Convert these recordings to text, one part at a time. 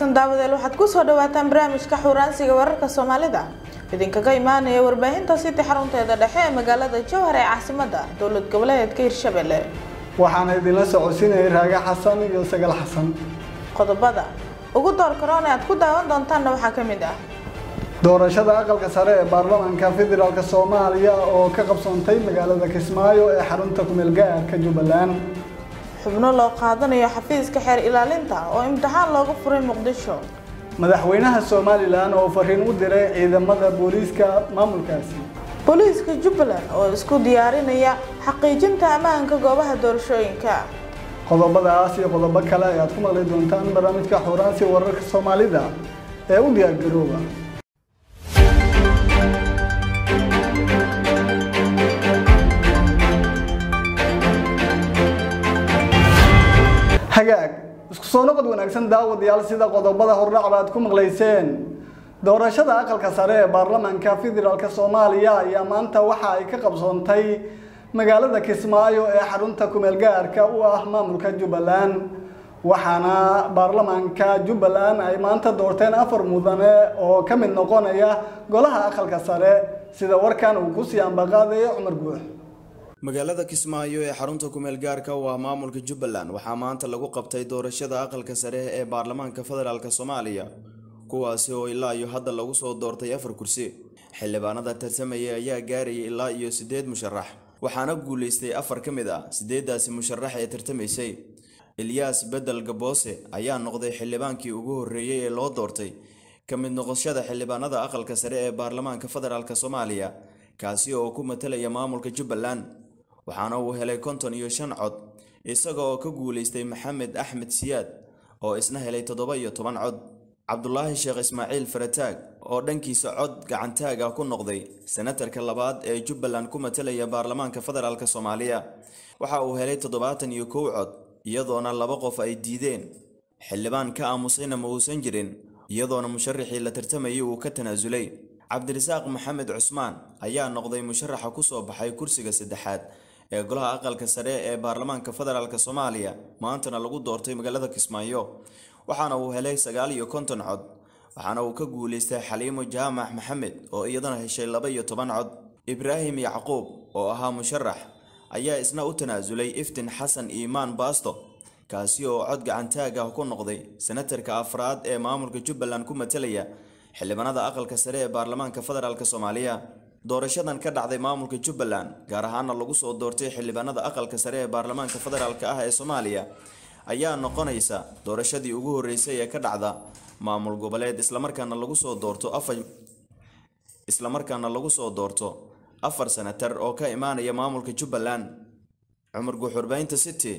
wanaagsan daawadeel waxaad kusoo dhawaataan barnaamijka xuuraansiga wararka soomaalida idinkaga imaanaya warbaahinta city xarunteeda dhexe ee magaalada jowhar ee caasimada dowlad goboleedka hirshabelle waxaana idinla socodsiinayay raaga xasan iyo sagal xasan qodobada ugu door karoon ee aad ku daawan doontaanna waxaa ka mid ah doorashada aqalka sare ee baarlamaanka federaalk soomaaliya oo ka qabsoontay magaalada kismaayo ee xarunta kumeel gaarka jubbaland xubno loo qaadanayo xafiiska xeer ilaalinta oo imtixaan loogu furay muqdisho madaxweynaha somalilan oo fariin u diray ciidamada booliiska maamulkaasi booliiska jubbaland oo isku diyaarinaya xaqiijinta ammaanka goobaha doorashooyinka qodobadaas iyo qodobo kale ayaad ku maqli doontaan barnaamijka xuuraansi wararka soomaalida ee u diyaargarooba hagaag isku soo noqod wanaagsan daawadayaal sida qodobada hordhacba aad ku maqlayseen doorashada aqalka sare ee baarlamaanka federaalk soomaaliya ayaa maanta waxa ay ka qabsoontay magaalada kismaayo ee xarunta kumeel gaarka u ah maamulka jubbaland waxaana baarlamaanka jubbaland ay maanta doorteen afar mudane oo ka mid noqonaya golaha aqalka sare sida warkan uu ku sii ambaqaadayo cumar guux magaalada kismaayo ee xarunta kumeel gaarka u ah maamulka jubbaland waxaa maanta lagu qabtay doorashada aqalka sare ee baarlamaanka federaalk soomaaliya kuwaasi oo ilaa iyo hadda lagu soo doortay afar kursi xildhibaanada tartamaya ayaa gaarayay ilaa iyo siddeed musharax waxaana guulaystay afar ka mid ah siddeeddaasi musharax ee tartamaysay ilyaas bedel gaboose ayaa noqday xildhibaankii ugu horreeyey ee loo doortay ka mid noqoshada xildhibaanada aqalka sare ee baarlamaanka federaalk soomaaliya kaasi oo ku matalaya maamulka jubbaland waxaana uu helay konton iyo shan cod isaga oo ka guulaystay maxamed axmed siyaad oo isna helay toddoba iyo toban cod cabdulaahi sheekh ismaaciil farataag oo dhankiisa cod gacantaag ah ku noqday senatarka labaad ee jubbaland ku matalaya baarlamaanka federaalk soomaaliya waxa uu helay toddobaatan iyo kow cod iyadoona laba qof ay diideen xildhibaan ka aamusayna ma uusan jirin iyadoona musharaxii la tartamayay uu ka tanaasulay cabdirasaaq maxamed cusmaan ayaa noqday musharaxa ku soo baxay kursiga saddexaad ee golaha aqalka sare ee baarlamaanka federaalk soomaaliya maantana lagu doortay magaalada kismaayo waxaana uu helay sagaal iyo konton cod waxaana uu ka guulaystay xaliimo jaamac maxamed oo iyadana heshay laba iyo toban cod ibraahim yacquub oo ahaa musharax ayaa isna u tanaasulay iftin xasan iimaan baasto kaasi oo cod gacantaag ah ku noqday senatarka afraad ee maamulka jubbaland ku matalaya xildhibaanada aqalka sare ee baarlamaanka federaalk soomaaliya doorashadan ka dhacday maamulka jubbaland gaar ahaana lagu soo doortay xildhibaanada aqalka sare ee baarlamaanka federaalk ah ee soomaaliya ayaa noqonaysa doorashadii ugu horreysay ee ka dhacda maamul goboleed islamarkaana lagu soo doorto afar islamarkaana lagu soo doorto afar senatar oo ka imaanaya maamulka jubbaland cumar guuxurbaynta city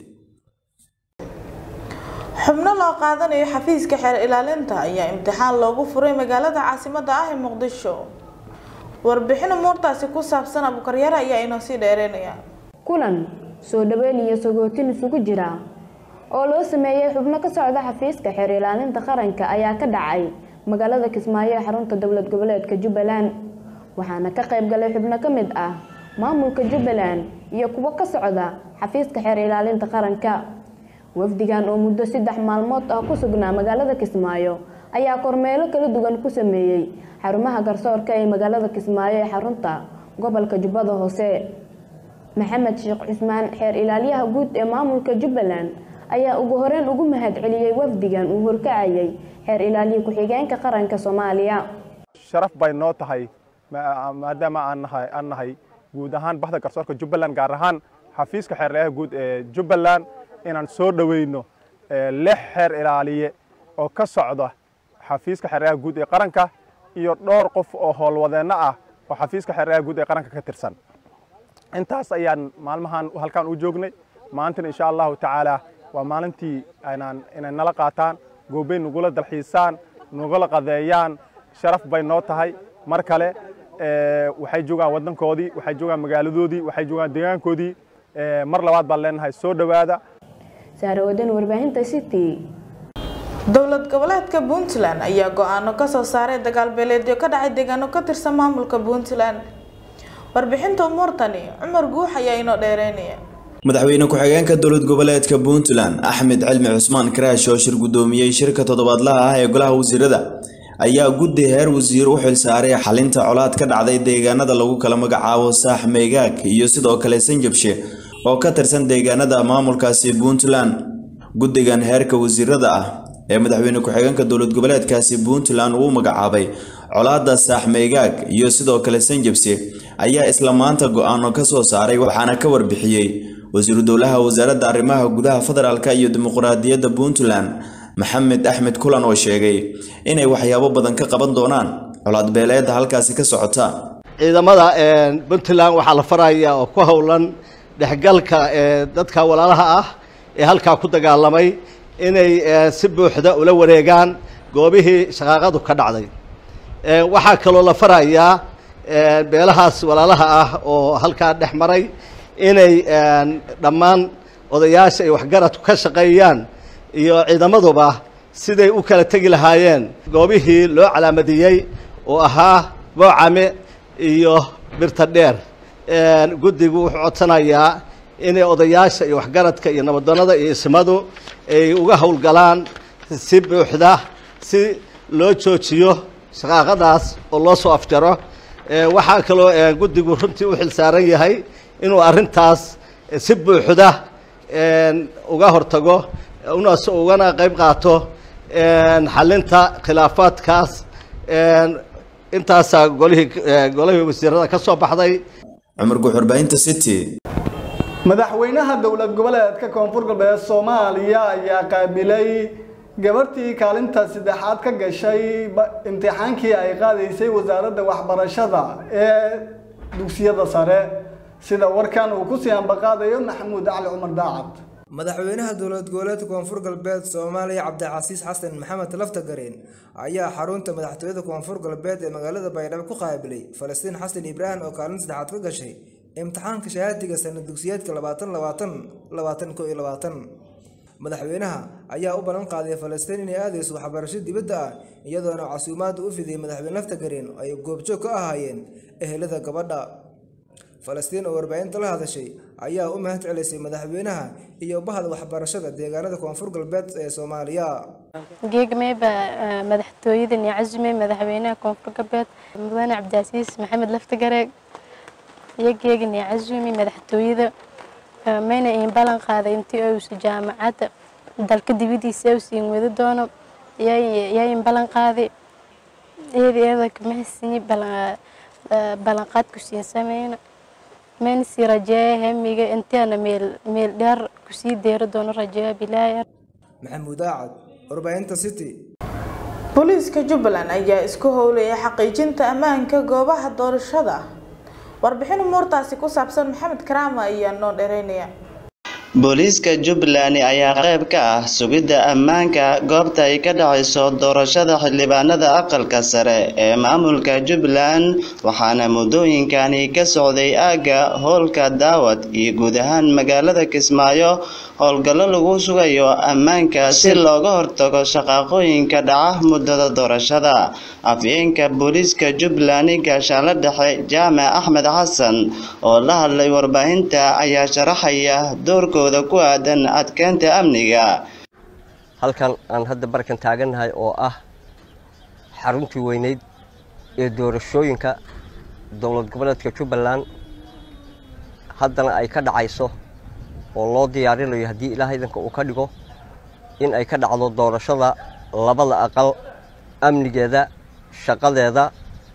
xubno loo qaadanayo xafiiska xeer ilaalinta ayaa imtixaan loogu furay magaalada caasimada ah ee muqdisho warbixin umuurtaasi ku saabsan abukaryare ayaa inoo sii dheereynaya kulan soo dhaweyn iyo sagootin isugu jira oo loo sameeyey xubno ka socda xafiiska xeer ilaalinta qaranka ayaa ka dhacay magaalada kismaayo ee xarunta dowlad goboleedka jubbaland waxaana ka qayb galay xubno ka mid ah maamulka jubbaland iyo kuwo ka socda xafiiska xeer ilaalinta qaranka wafdigan oo muddo saddex maalmood ah ku sugnaa magaalada kismaayo ayaa kormeelo kala duwan ku sameeyey xarumaha garsoorka ee magaalada kismaayo ee xarunta gobolka jubbada hoose maxamed sheekh cusmaan xeer ilaaliyaha guud ee maamulka jubbaland ayaa ugu horeyn ugu mahad celiyey wafdigan uu horkacayay xeer ilaaliya ku-xigeenka qaranka soomaaliya sharaf bay noo tahay maadaama aan nahay aan nahay guud ahaan bahda garsoorka jubbaland gaar ahaan xafiiska xeer ilaaliyaha guud ee jubbaland inaan soo dhoweyno lix xeer ilaaliye oo ka socda xafiiska xeer ilaaliyaha guud ee qaranka iyo dhowr qof oo howlwadeenno ah oo xafiiska xeer ilaaliyaha guud ee qaranka ka tirsan intaas ayaan maalmahan halkaan u joognay maantana insha allahu tacaala waa maalintii aynaan inay nala qaataan goobey nagula dalxiisaan nagula qadeeyaan sharaf bay noo tahay mar kale waxay joogaan waddankoodii waxay joogaan magaaladoodii waxay joogaan deegaankoodii mar labaad baan leenahay soo dhowaada saarawadan warbaahinta city dowlad goboleedka puntland ayaa go-aano kasoo saaray dagaal beeleedyo ka dhacay deegaano ka tirsan maamulka puntland warbixinta umuurtani cumar guux ayaa inoo dheereynaya madaxweyne ku-xigeenka dowlad goboleedka puntland axmed cilmi cusmaan karaash oo shir guddoomiyey shirka toddobaadlaha ah ee golaha wasiirada ayaa guddi heer wasiir u xilsaaray xalinta colaad ka dhacday deegaanada lagu kala magacaabo saax meegaag iyo sidoo kale sanjabshe oo ka tirsan deegaanada maamulkaasi puntland guddigan heerka wasiirada ah ee madaxweyne ku-xigeenka dowlad goboleedkaasi puntland uu magacaabay colaadda saax meegaag iyo sidoo kale sanjabse ayaa isla maanta go-aano ka soo saaray waxaana ka warbixiyey wasiiru dowlaha wasaaradda arrimaha gudaha federaalk iyo dimuqraadiyadda puntland maxamed axmed kulan oo sheegay inay waxyaabo badan ka qaban doonaan colaad beeleedda halkaasi ka socota ciidamada puntland waxaa la farayaa oo ku howlan dhexgalka dadka walaalaha ah ee halkaa ku dagaalamay inay si buuxda ula wareegaan goobihii shaqaaqadu ka dhacday waxaa kaloo la farayaa beelahaas walaalaha ah oo halkaa dhex maray inay dhammaan odayaasha ay waxgaradku ka shaqeeyaan iyo ciidamaduba siday u kala tegi lahaayeen goobihii loo calaamadiyey oo ahaa boocame iyo birta dheer guddigu wuxuu codsanayaa inay odayaasha iyo waxgaradka iyo nabaddoonnada iyo ismadu ay uga howlgalaan si buuxda si loo joojiyo shaqaaqadaas oo loo soo afjaro waxaa kaloo guddigu runtii u xilsaaran yahay inuu arrintaas si buuxda uga hortago unas ugana qayb qaato xalinta khilaafaadkaas intaasaa golihii golihii wasiirada ka soo baxday cumar guxurbaahinta city madaxweynaha dowlad goboleedka koonfur galbeed soomaaliya ayaa qaabilay gabarhtii kaalinta saddexaad ka gashay imtixaankii ay qaadaysay wasaaradda waxbarashada ee dugsiyada sare sida warkan uu ku sii ambaqaadayo maxamuud cali cumar daacad madaxweynaha dowlad goboleedka koonfur galbeed soomaaliya cabdicasiis xasan maxamed laftagareen ayaa xarunta madaxtooyada koonfur galbeed ee magaalada baydhabo ku qaabilay falastiin xasan ibraahim oo kaalin saddexaad ka gashay imtixaanka shahaadiga sanad dugsiyeedka labaatan labaatan labaatan ko iyo labaatan madaxweynaha ayaa u ballan qaaday falastiin inay aadayso waxbarasho dibadda ah iyadoona casuumaadda u fidiyay madaxweyne laftagareen oo ay goobjoog ka ahaayeen ehelada gabadha falastiin oo warbaahinta la hadashay ayaa u mahad celisay madaxweynaha iyo bahda waxbarashada deegaanada koonfur galbeed ee soomaaliya geegmeyba madaxtooyadan iyo casumey madaxweynaha koonfur galbeed mudane cabdicasiis maxamed laftigareeg iyo geegan iyo casumi madaxtooyada mayna iin ballan qaaday intii uusa jaamacadda dalka dibadiisa u siin wadi doono yaa in ballan qaaday iyada iyada kamahasini ballanqaad ku siin sameyna mayna sii rajeeya hemiga intaana meel meel dheer kusii deeri doono rajeeya bilaaya maxamuud aacad warbaahinta city booliiska jubbaland ayaa isku howlaya xaqiijinta ammaanka goobaha doorashada warbixin umuurtaasi ku saabsan maxamed karaama ayaa noo dhereynaya booliiska jubbaland ayaa qayb ka ah sugidda ammaanka goobta ay ka dhacayso doorashada xildhibaanada aqalka sare ee maamulka jubbaland waxaana muddooyinkani ka socday aagga howlka daawad iyo guud ahaan magaalada kismaayo howlgallo lagu sugayo ammaanka si looga hortago shaqaaqooyinka dhaca muddada doorashada afyeenka booliiska jubbaland gaashaanla dhexe jaamac axmed xasan oo la hadlay warbaahinta ayaa sharaxaya doorkooda ku aadan adkeynta amniga halkan aan hadda barkan taagannahay oo ah xaruntii weyneyd ee doorashooyinka dowlad goboleedka jubbaland haddana ay ka dhacayso oo loo diyaarinayo haddii ilaah idanka uu ka dhigo in ay ka dhacdo doorashada labada aqal amnigeeda shaqadeeda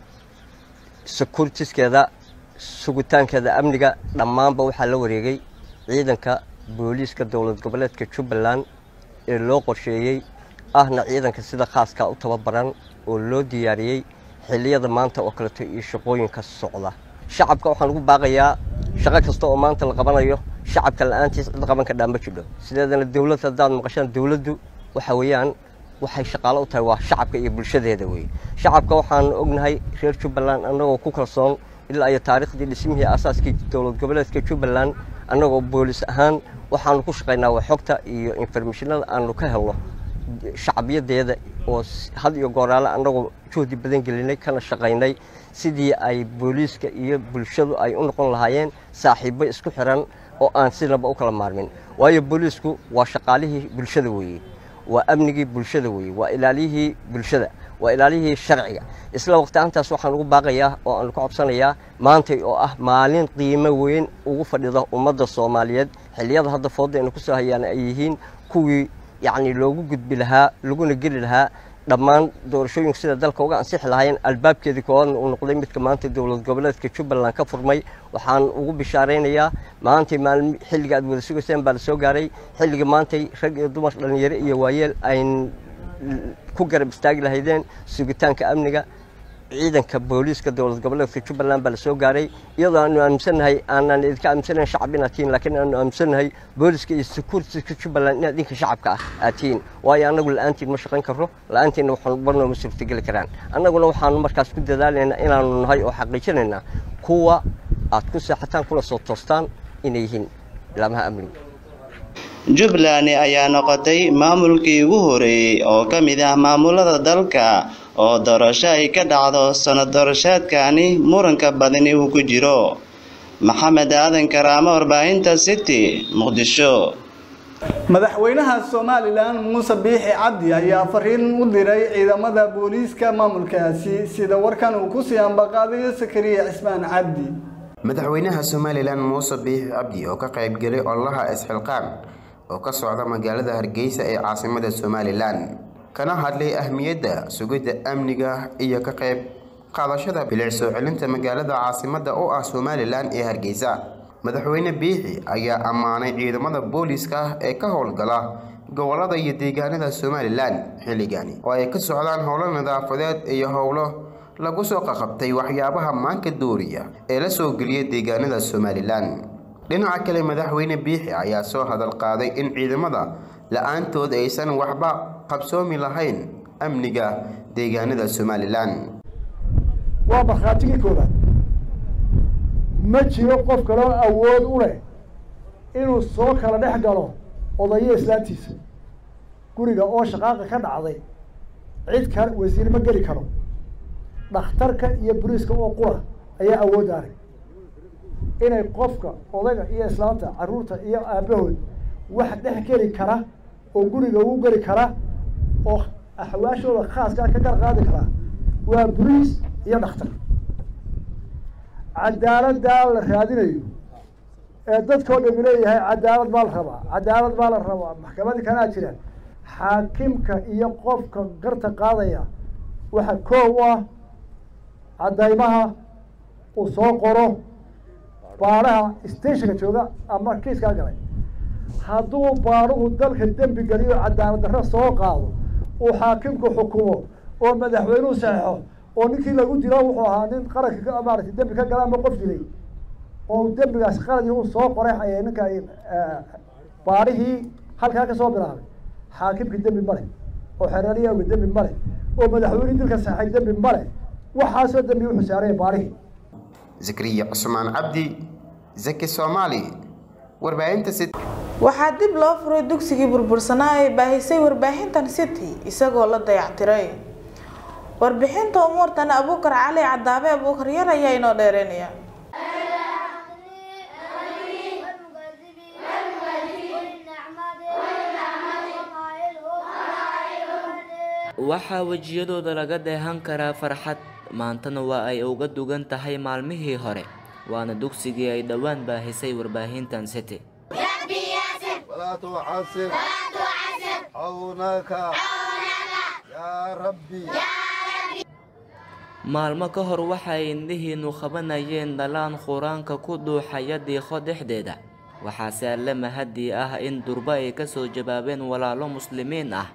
securitiskeeda sugitaankeeda amniga dhammaanba waxaa la wareegay ciidanka booliiska dowlad goboleedka jubbaland ee loo qorsheeyey ahna ciidanka sida khaaska u tababaran oo loo diyaariyey xilliyada maanta oo kaleeto iyo shaqooyinka socda shacabka waxaan ugu baaqayaa shaqo kasta oo maanta la qabanayo shacabka la-aantiis cid qaban ka dhaama jidho sideedana dowlad haddaad maqashaan dowladdu waxa weeyaan waxay shaqaalo u tahay waa shacabka iyo bulshadeeda wey shacabka waxaan ognahay reer jubbaland annagoo ku kalsoon ilaa iyo taariikhdii dhismihii asaaskii dowlad goboleedka jubbaland annagoo boolis ahaan waxaanu ku shaqaynaa waa xogta iyo informationada aanu ka helno shacbiyadeeda oo had iyo gooraale annagoo juhdi badan gelinay kana shaqaynay sidii ay booliiska iyo bulshadu ay u noqon lahaayeen saaxiibo isku xiran oo aan sinaba u kala maarmin waayo booliisku waa shaqaalihii bulshada weeye waa amnigii bulshada weeye waa ilaaliyihii bulshada waa ilaaliyihii sharciga isla waqtiaantaas waxaan ugu baaqayaa oo aan ku codsanayaa maantay oo ah maalin qiimo weyn ugu fadhida ummadda soomaaliyeed xilliyada hadda fooda aynu kusoo hayaan ay yihiin kuwii yacni loogu gudbi lahaa laguna geli lahaa dhammaan doorashooyinku sida dalka uga ansixi lahaayeen albaabkeedii koowaadna uu noqday midka maanta dowlad goboleedka jubbaland ka furmay waxaan ugu bishaaraynayaa maantay maalmi xilliga aad wada sugayseen baa la soo gaaray xilliga maantay rag iyo dumar dhallinyaro iyo waayeel ayn ku garab istaagi lahaydeen sugitaanka amniga ciidanka booliiska dowlad goboleedka jubbaland baa la soo gaaray iyadoo aanu aaminsannahay aanan idinka aaminsanayn shacab inaad tihiin laakiin aanu aaminsannahay booliiska iyo securitiska jubbaland inaad idinka shacabka ah aad tihiin waayo annagu la-aantiin ma shaqayn karro la-aantiinna waxaanu barnoo ma suurtogeli karaan annaguna waxaanu markaas ku dadaalaynaa inaanu nahay oo xaqiijinaynaa kuwa aad ku seexataan kuna soo toostaan inay yihiin ilaamaha amniga jubbaland ayaa noqotay maamulkii ugu horeeyey oo ka mid ah maamulada dalka oo doorasho ay ka dhacdo sanad doorasheedkani muranka badani uu ku jiro maxamed aadan karaamo warbaahinta city muqdisho madaxweynaha somalilan muuse biixi cabdi ayaa fariin u diray ciidamada booliiska maamulkaasi sida warkan uu ku sii ambaqaadayo sakariya cismaan cabdi madaxweynaha somalilan muuse biixi cabdi oo ka qaybgelay ololaha isxilqaan oo ka socda magaalada hargeysa ee caasimada somalilan kana hadlay ahmiyadda sugidda amniga iyo ka qayb qaadashada bilic soo celinta magaalada caasimada oo ah somalilan ee hargeysa madaxweyne biixi ayaa ammaanay ciidamada booliiska ee ka howlgala gobolada iyo deegaanada somalilan xilligani oo ay ka socdaan howlo nadaafadeed iyo howlo lagu soo qaqabtay waxyaabaha maanka dooriya ee la soo geliyay deegaanada somalilan dhinaca kale madaxweyne biixi ayaa soo hadal qaaday in ciidamada la-aantood aysan waxba qabsoomi lahayn amniga deegaanada somalilan waa markhaatigii koobaad ma jiro qof kaloo awood u leh inuu soo kala dhex galo odayo islaantiisa guriga oo shaqaaqa ka dhacday cid kale wasiir ma geli karo dhakhtarka iyo boliiska oo qura ayaa awood arag inay qofka odayga iyo islaanta carruurta iyo aabahood wax dhex geli kara oo guriga ugu geli kara oo axwaashooda khaaskaa ka gar qaadi karaa waa boliis iyo dhakhtar cadaaladdaa la raadinayo ee dadkao dhami leeyahay cadaalad baa la rabaa cadaalad baa la rabaa maxkamadii kanaa jiraan xaakimka iyo qofka garta qaadaya waxa koow u ah caddaymaha uu soo qoro baadhaha stationka jooga ama kiiskaa galay hadduu baadhuhu dalka dembi geliyo cadaalad darro soo qaado uu xaakimku xukumo oo madaxweynuhu saxeixo oo ninkii lagu dilo wuxuu ahaa nin qaranka maarata dembi ka gala ama qof dilay oo dembigaas qaladii uu soo qoray ayay ninka baadhihii halkaa ka soo bilaabay xaakimka dembi male oo xereeriyawga dembi male oo madaxweyne dilka saxay dembi male waxaasoo dembi wuxuu saaraya baadhihii zakariya cusmaan cabdi zaki soomaali warbaahinta city waxaa dib loo furay dugsigii burbursanaa ee baahisay warbaahintan city isagoo la dayactiray warbixinta umuurtan abuukar cali cadaabe abuukar yar ayaa inoo dheereynaya waxaa wejiyadooda laga dheehan karaa farxad maantana waa ay uga dugan tahay maalmihii hore waana dugsigii ay dhowaan baahisay warbaahintan city maalmo ka hor waxay indhihiinu qabanayeen dhalaan qur-aanka ku dhuuxaya diiqo dhexdeeda waxaase alle mahadii ah in durba ay ka soo jawaabeen walaalo muslimiin ah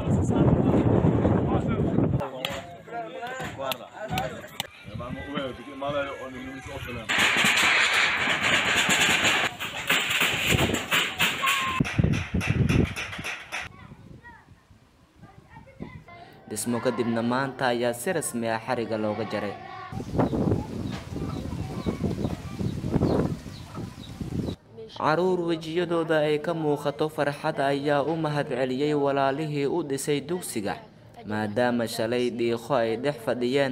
dhismo kadibna maanta ayaa si rasmi ah xariga looga jaray caruur wejiyadooda ay ka muuqato farxad ayaa u mahadceliyey walaalihii u dhisay dugsiga maadaama shalay dhiiqo ay dhex fadhiyeen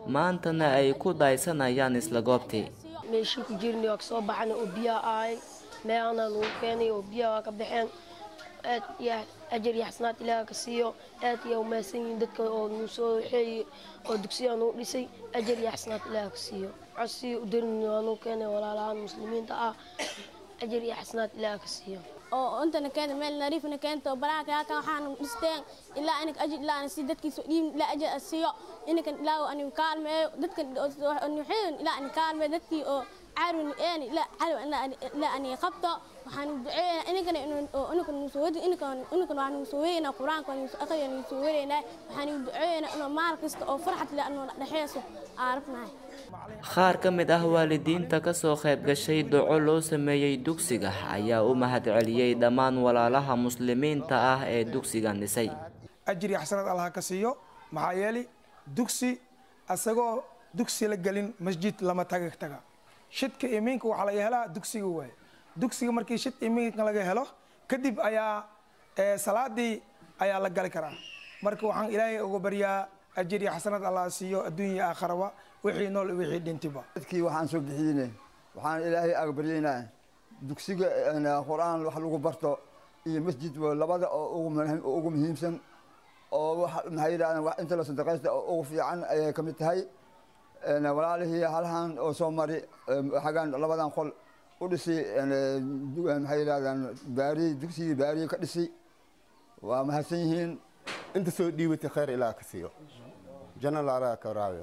maantana ay ku daysanayaan isla goobtii meeshii ku jirnay waa kasoo baxnay oo biyaa ahay meelana lagu keenay oo biyaha waa ka baxeen aad iyo ajar iyo xasanaad ilaaha ka siiyo aad iyo umahadsan yihiin dadka oo nuu soo waxeeyey oo dugsiyaa nuu dhisay ajar iyo xasanaad ilaaha ka siiyo codsi u darin waa nuu keenay walaalahaan muslimiinta ah ajar iyo xasanaad ilaaha ka siiyo oo intana keenta meel nariifna keento baraaka halkan waxaan dhisteen ilaa inak ajir ilaa si dadkiisa dhiin ilaa ajir asiiyo inakan ilaa ani kaalmeeyo dadkan nuxeen ilaa ani kaalmeeyo dadkii oo caarun een ilaa cadow ilaa ani qabto waxaan duceeynaa inakan inakan soo wadi inakan inakan waxaan soo weynaa quraanka waan soo aqriyaa soo weynaa waxaan duceeynaa inuu maal kasta oo farxad leh inuu dhaxeeso aarfnahay qaar ka mid ah waalidiinta ka soo qayb gashay duco loo sameeyey dugsiga ayaa u mahadceliyey dhammaan walaalaha muslimiinta ah ee dugsigan dhisay ajir iyo xasanaad allah ka siiyo maxaa yeelay dugsi asagoo dugsi la gelin masjid lama taga taga shidka iminka waxaa laga helaa dugsiga waaye dugsiga markii shid iminka laga helo kadib ayaa salaadii ayaa la gali karaa marka waxaan ilaahay uga baryaa ajir iyo xasanaad allah siiyo adduunya aakharaba wixii nool wixii dhintiba dadkii waxaan soo bixiyeyne waxaan ilaahay aga baryaynaa dugsiga qur-aan wax lagu barto iyo masjid labada oo ugu muhiimsan oo maxay yidhahdeen wax inta la sadaqaysta oo ugu fiican ayay ka mid tahay walaalihii halhan oo soo mari xagaan labadan qol u dhisi maxay yidhahdeen baari dugsigii baariyi ka dhisi waa mahadsan yihiin inta soo dhiibatay khayr ilaa ka siiyo janna laaraa ka waraabiyo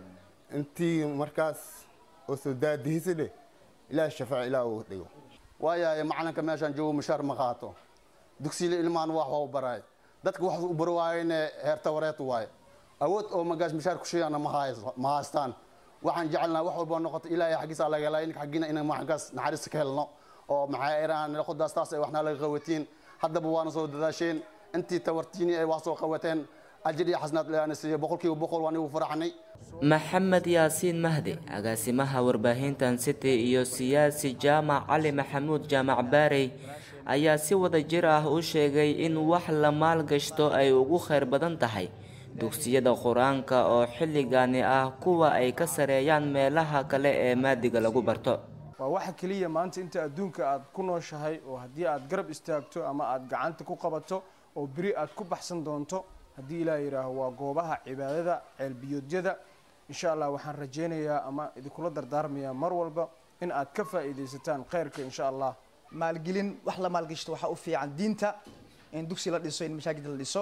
intii markaas oo soo daadihisa dheh ilaah shafaac ilaah uu dhigo waayahay macalinka meeshaan joogo mushaar ma qaato dugsiile ilmahan wax waa u baraay dadka wax u bari waayene heerta wareet waaye awood oo magaas mushaar ku sheegana ma haystaan waxaan jecelnaha wax walba noqoto ilaahay xaggiisa laga helaa inka xaggiina inaan maxankaas naxariista ka helno oo maxaa iraan qodaas taas ay waxna laga qawatiin haddaba waana soo dadaasheen intii tawartiini ay wax soo qawateen ajir iyo xasnaad ilaana siiyo boqolkiiba boqol waan igu faraxnay maxamed yaasiin mahdi agaasimaha warbaahintan city iyo siyaasi jaamac cali maxamuud jaamac baarey ayaa si wada jir ah u sheegay in wax la maalgashto ay ugu khayr badan tahay dugsiyada qur-aanka oo xilligani ah kuwa ay ka sareeyaan meelaha kale ee maadiga lagu barto waa waxa keliya maanta inta adduunka aad ku nooshahay oo haddii aad garab istaagto ama aad gacanta ku qabato oo beri aad ku baxsan doonto haddii ilaah yidhaaho waa goobaha cibaadada ceelbiyoodyada insha allah waxaan rajaynayaa ama idinkula dardaarmayaa mar walba in aad ka faa'iidaysataan khayrka insha allah maalgelin wax la maalgashto waxaa u fiican diinta in dugsi la dhiso in masaajid la dhiso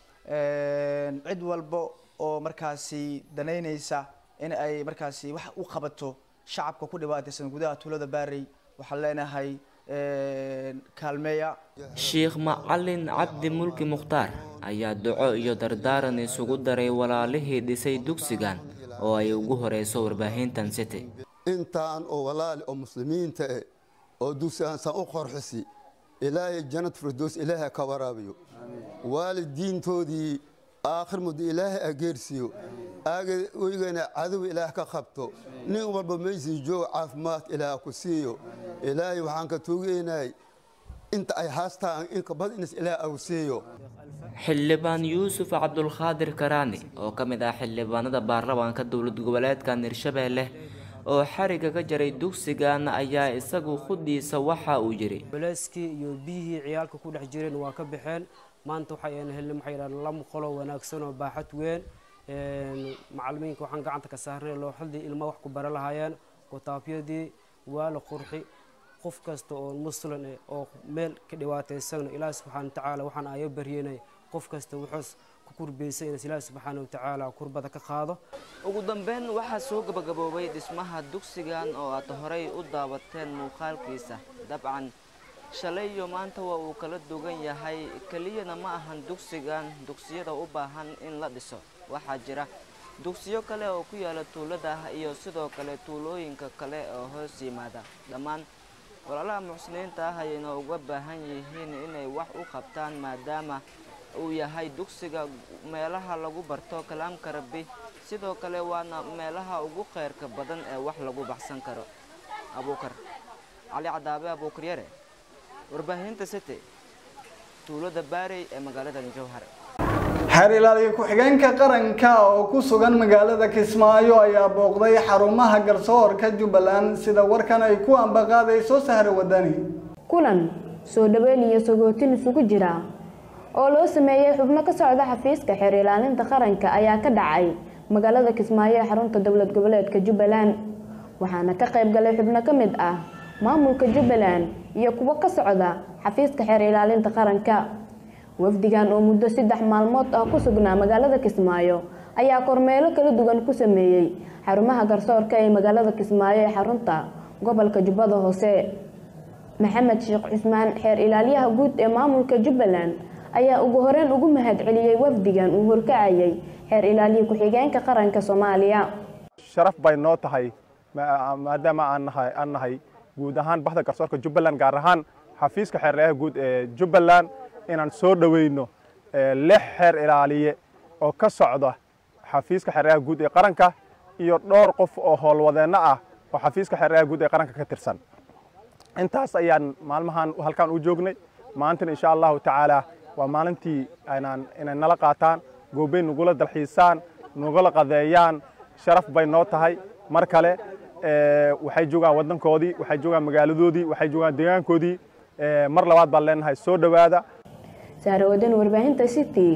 cid walba oo markaasi danaynaysa in ay markaasi wax u qabato shacabka ku dhibaataysan gudaha tuulada baarey waxaan leenahay kaalmeeya sheekh macalin cabdi mulki mukhtaar ayaa duco iyo dardaaran isugu daray walaalihii dhisay dugsigan oo ay ugu horeyso warbaahintan city intaan oo walaali oo muslimiinta eh oo dugsigaansan u qorxisi ilaahay jannad firdows ilaahay ka waraabiyo waalidiintoodii aakhir muddo ilaahay ageersiiyo aagana cadow ilaah ka qabto nin walba meysii joog caafimaad ilaah ku siiyo ilaahay waxaan ka tuugeynay inta ay haastaan inka bad inas ilaah awsiiyo xildhibaan yuusuf cabdulqaadir karaani oo ka mid ah xildhibaanada baarlamaanka dowlad goboleedka hirshabeelle oo xariga ka jaray dugsigan ayaa isagu khuddiisa waxa uu yidhi culeyskii iyo biyihii ciyaalka ku dhex jireen waa ka baxeen maanta waxayna helnay waxay yidhahdeen lama qolo wanaagsan oo baaxad weyn macallimiinka waxaan gacanta ka saarnay looxadii ilma wax ku bara lahaayeen kutaafyadii waa la qurxi qof kasta oo muslim eh oo meel ka dhibaataysan ilaahi subxaana watacaala waxaan ayo baryenay qof kasta wuxuus ku kurbaysan in ilaahi subxaana watacaala kurbada ka qaado ugu dambeyn waxaa soo gabagaboobay dhismaha dugsigan oo aad horey u daawateen muuqaalkiisa dabcan shalay iyo maanta waa uu kala dugan yahay keliyana ma ahan dugsigan dugsiyada u baahan in la dhiso waxaa jira dugsiyo kale oo ku yaala tuulada iyo sidoo kale tuulooyinka kale oo hoos yimaada dhammaan walaalaha muxsiniinta ah ayayna uga baahan yihiin inay wax u qabtaan maadaama uu yahay dugsiga meelaha lagu barto kalaamka rabbi sidoo kale waana meelaha ugu khayrka badan ee wax lagu baxsan karo abuukar cali cadaabe abuukar yare warbaahinta city tuulada baarey ee magaalada jowhar xeer ilaaliye ku-xigeenka qaranka oo ku sugan magaalada kismaayo ayaa booqday xarumaha garsoorka jubbaland sida warkan ay ku ambaqaadayso sahre wadani kulan soo dhaweyn iyo sagootin isugu jira oo loo sameeyey xubno ka socda xafiiska xeer ilaalinta qaranka ayaa ka dhacay magaalada kismaayo ee xarunta dowlad goboleedka jubbaland waxaana ka qayb galay xubno ka mid ah maamulka jubbaland iyo kuwo ka socda xafiiska xeer ilaalinta qaranka wafdigan oo muddo saddex maalmood ah ku sugnaa magaalada kismaayo ayaa kormeelo kala duwan ku sameeyey xarumaha garsoorka ee magaalada kismaayo ee xarunta gobolka jubbada hoose maxamed sheekh cusmaan xeer ilaaliyaha guud ee maamulka jubbaland ayaa ugu horeyn ugu mahad celiyey wafdigan uu horkacayay xeer ilaaliye ku-xigeenka qaranka soomaaliya sharaf bay noo tahay maadaama aan nahay aan nahay guud ahaan baxda garsoorka jubbaland gaar ahaan xafiiska xeer ilaaliyaha guud ee jubbaland inaan soo dhoweyno lix xeer ilaaliye oo ka socda xafiiska xeer ilaaliyaha guud ee qaranka iyo dhowr qof oo howlwadeenno ah oo xafiiska xeer ilaaliyaha guud ee qaranka ka tirsan intaas ayaan maalmahan halkaan u joognay maantana insha allahu tacaala waa maalintii aynaan inay nala qaataan goobey nagula dalxiisaan nagula qadeeyaan sharaf bay noo tahay mar kale waxay joogaan waddankoodii waxay joogaan magaaladoodii waxay joogaan deegaankoodii mar labaad baan leenahay soo dhowaada sahrawadan warbaahinta city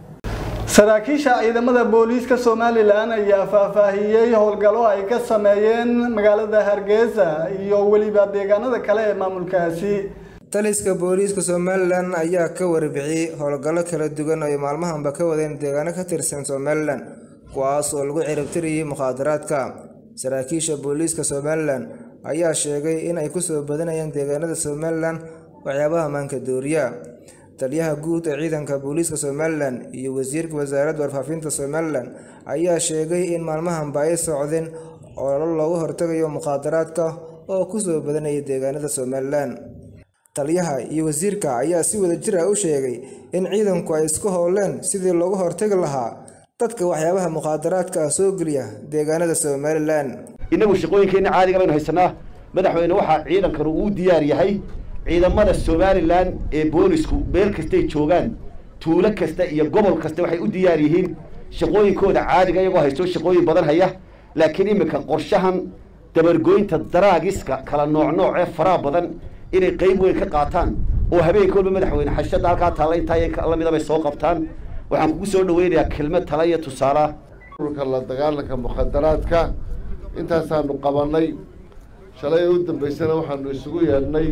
saraakiisha ciidamada booliiska somalilan ayaa faahfaahiyey howlgallo ay ka sameeyeen magaalada hargeysa iyo weliba deegaanada kale ee maamulkaasi taliska booliiska somalilan ayaa ka warbixiyey howlgallo kala duwan ay maalmahanba ka wadeen deegaano ka tirsan somalilan kuwaas oo lagu ciribtiriyey mukhaadaraadka saraakiisha booliiska somalilan ayaa sheegay in ay kusoo badanayaan deegaanada somalilan waxyaabaha maanka dooriya taliyaha guud ee ciidanka booliiska somalilan iyo wasiirka wasaaradda warfaafinta somalilan ayaa sheegay in maalmahanba ay socdeen ololo loogu hortagayo mukhaadaraadka oo kusoo badanaya deegaanada somalilan taliyaha iyo wasiirka ayaa si wada jir ah u sheegay in ciidanku ay isku howleen sidii loogu hortagi lahaa dadka waxyaabaha mukhaadaraadka ah soo geliya deegaanada somalilan innagu shaqooyinkeenna caadiga baynu haysanaa madaxweyne waxaa ciidankanu uu diyaar yahay ciidamada somalilan ee boolisku meel kastay joogaan tuulo kasta iyo gobol kasta waxay u diyaar yihiin shaqooyinkooda caadiga iyagoo haysto shaqooyin badan haya laakiin iminka qorshahan dabargoynta daraagiska kala nooc nooc ee faraha badan inay qayb weyn ka qaataan oo habeenka walba madaxweyne xashada halkaa taalla intaa lamida bay soo qabtaan waxaan kugu soo dhaweynayaa kelmad tala iyo tusaala ururka la dagaalanka mukhadaraadka intaasaanu qabannay shalay u dambaysana waxaanu isugu yeedhnay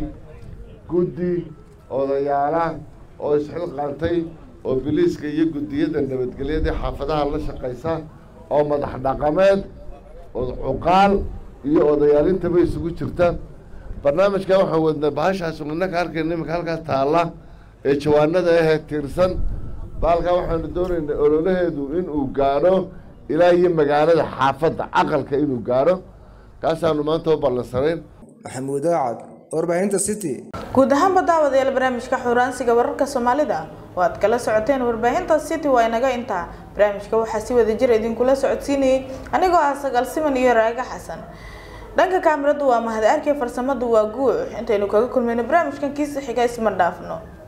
guddi odayaala oo isxilqaantay oo biliiska iyo guddiyada nabadgelyada xaafadaha la shaqaysa oo madax dhaqameed cuqaal iyo odayaalintaba isugu jirta barnaamijkan waxaan wadnay bahashaas innaka arkayna iminka halkaas taalla ee jawaanada ahee tiirsan baalkaa waxaanu doonaynay ololaheedu inuu gaadho ilaa iyo magaalada xaafadda caqalka inuu gaadho kaasaanu maanta u ballansanayn maxamuud aacad warbaahinta city guud ahaanba daawadayaal barnaamijka xuraansiga wararka soomaalida oo aad kala socoteen warbaahinta city waa inaga intaa barnaamijka waxaa si wada jir idinkula socodsiinayay anigoo ah sagaal siman iyo raaga xasan dhanka kaamiradu waa mahad arkay farsamadu waa guux intaynu kaga kulmayno barnaamijkan kiisa xiga isma dhaafno